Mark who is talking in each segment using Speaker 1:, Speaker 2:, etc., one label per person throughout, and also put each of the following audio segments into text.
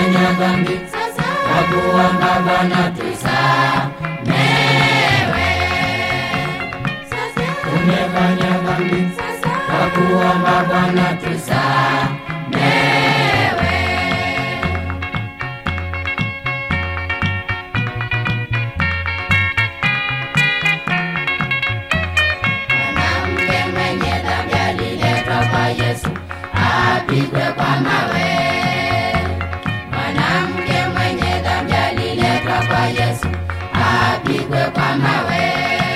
Speaker 1: tumefanya dhambi kwa kuomba Bwana tusamewe. Tumefanya dhambi kwa kuomba Bwana tusamewe. Mwanamke mwenye dhambi aliletwa kwa Yesu apigwe kwa mawe. Mwanamke mwenye dhambi aliletwa kwa Yesu apigwe kwa mawe.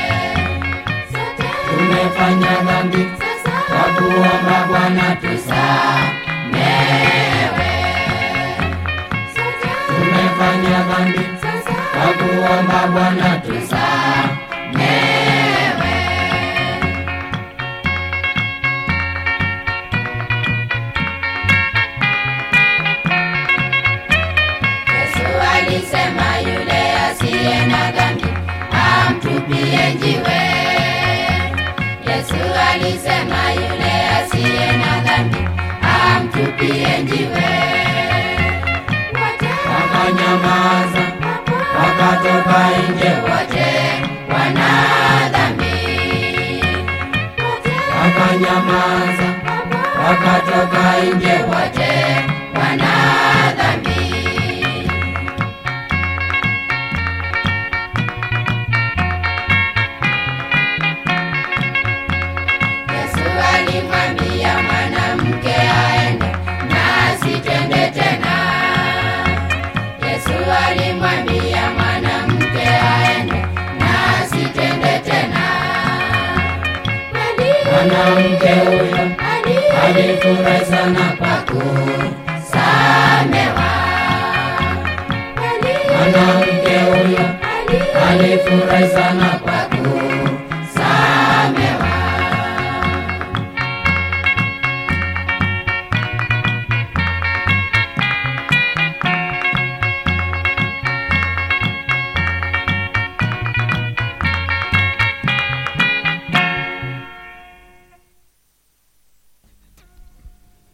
Speaker 1: Tumefanya dhambi kwa kuomba Bwana tusamewe. Tumefanya dhambi kwa kuomba Bwana tusamewe. Yesu alisema yule asiye na dhambi amtupie jiwe. Yesu alisema yule asiye na dhambi amtupie jiwe. Wakanyamaza, wakatoka nje wote wana dhambi. Wakanyamaza, wakatoka nje wote wana dhambi. Yesu alimwambia mwanamke aende na asitende tena. Yesu alimwambia mwanamke aende na asitende tena. Mwanamke huyo alifurahi sana kwa kusamewa. Mwanamke huyo alifurahi sana